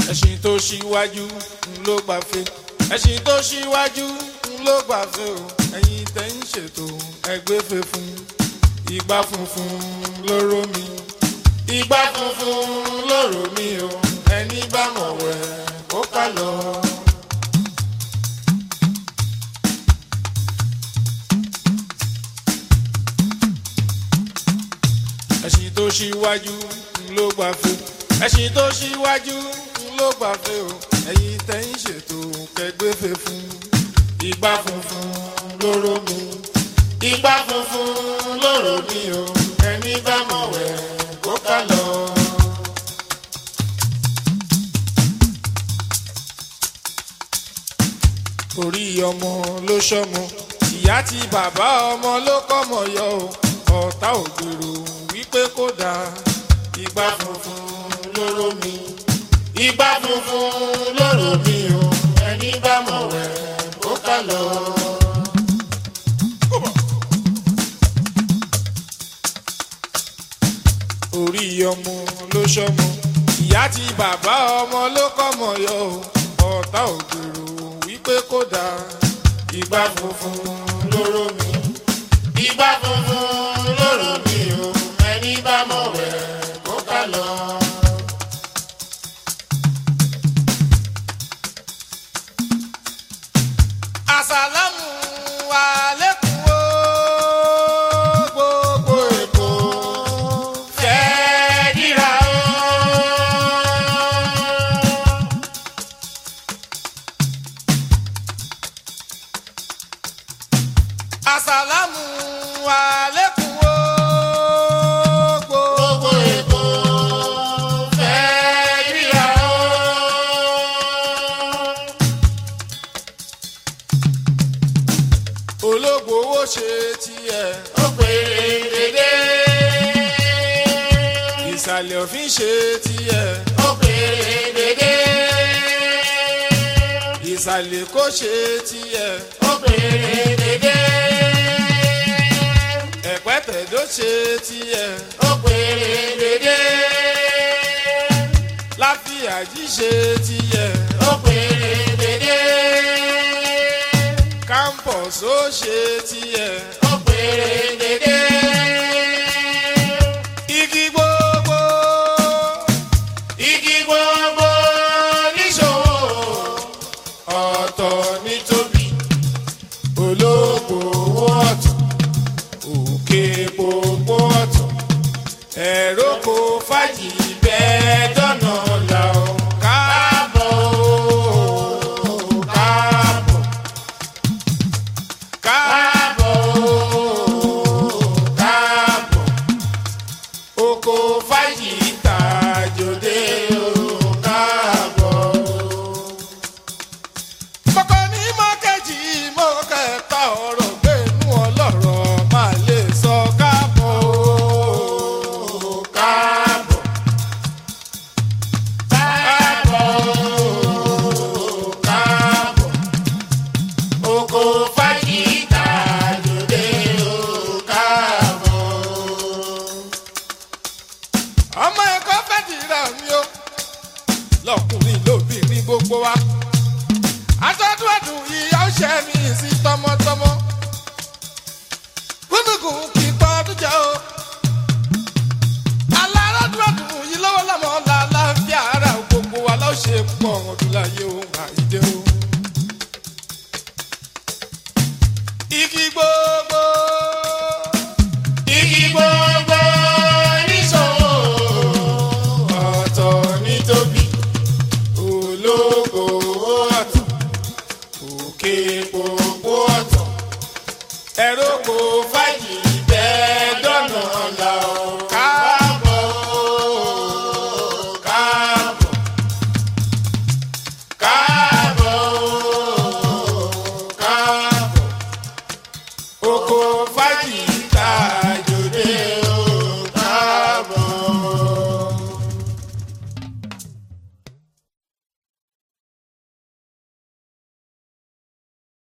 ẹṣin tó ṣíwájú ń ló gbàfẹ́ ẹṣin tó ṣíwájú ń ló gbàfẹ́ o ẹ̀yin tẹ́ ń ṣètò ẹgbẹ́fẹ́ fún ìgbà funfun lóró mi ìgbà funfun lóró mi o ẹni bá mọ̀ wẹ̀ kó ká lọ. ẹṣin tó ṣíwájú ń ló gbàfẹ́ ẹṣin tó ṣíwájú ń ló gbàfẹ́ o ẹ̀yin tẹ́ ń ṣètò kẹgbẹ́fẹ́ fún ìgbà funfun lóró mi ìgbà funfun lóró mi o ẹni bá mọ̀ wẹ̀ kó ká lọ. orí ọmọ ló ṣọmọ ìyá tí bàbá ọmọ ló kọ́mọ yọ o ọ̀tá ògbèrò wípé kó dáa ìgbà funfun lóró mi ìgbà funfun lóró mi o ẹni bá mọ̀ wẹ̀ kó ká lọ. orí ọmọ ló ṣọmọ ìyá tí bàbá ọmọ ló kọ́mọ yọ o ọ̀tá ògbèrò wípé kó dáa ìgbà funfun lóró mi ìgbà funfun lóró mi o ẹni bá mọ̀ wẹ̀ kó ká lọ. àsàlámù àlékún o gbogbo èkó fẹ́ dìrà o. àsàlámù àlékún o gbogbo èkó fẹ́ dìrà o. ológbòwò ṣe tiẹ̀ ó pé dédé. ìsàlẹ̀ òfin ṣe tiẹ̀ ó pé dédé. ìsàlẹ̀ kò ṣe tiẹ̀ ó pé dédé. ẹ̀pẹ́tẹ̀dó ṣe tiẹ̀ ó pé dédé. láfíàjì ṣe tiẹ̀ ó pé dédé campus ó ṣe tiẹ̀ ó péré dédé. igi gbogbo igi gbogbo níṣòwò ọ̀tọ̀ ní tóbi olóko owó ọ̀tún òkè gbogbo ọ̀tún ẹ̀rọ kò fàjì bẹ́ẹ̀ dọ́nà là ó káàbọ̀ ó káàbọ̀ káàbọ̀ káàbọ̀ oko fàyè tàjòdè o káàbọ̀. kọ́kọ́ ní mọ́kẹ́jì mọ́kẹ́ta ọ̀rọ̀ gbẹ̀nú ọlọ́rọ̀ máa lè sọ káàbọ̀ o káàbọ̀. káàbọ̀ o káàbọ̀ oko fàyíta lóde o káàbọ̀. ọmọ ẹ̀kọ́ fẹ́ dìrà mi o lọkùnrin lóbìnrin gbogbo wa aṣọ́dún ẹ̀dùn ìyá ọ̀ṣẹ́ mi sí tọmọtọmọ gbónúgùn kì í pọ́ ọdún jẹ́ o alárọ́dún ẹ̀dùn yìí lọ́wọ́ lọ́mọ làlàáfíà ara gbogbo wa lọ́ọ́ ṣe pọ̀ ọdún láyé o.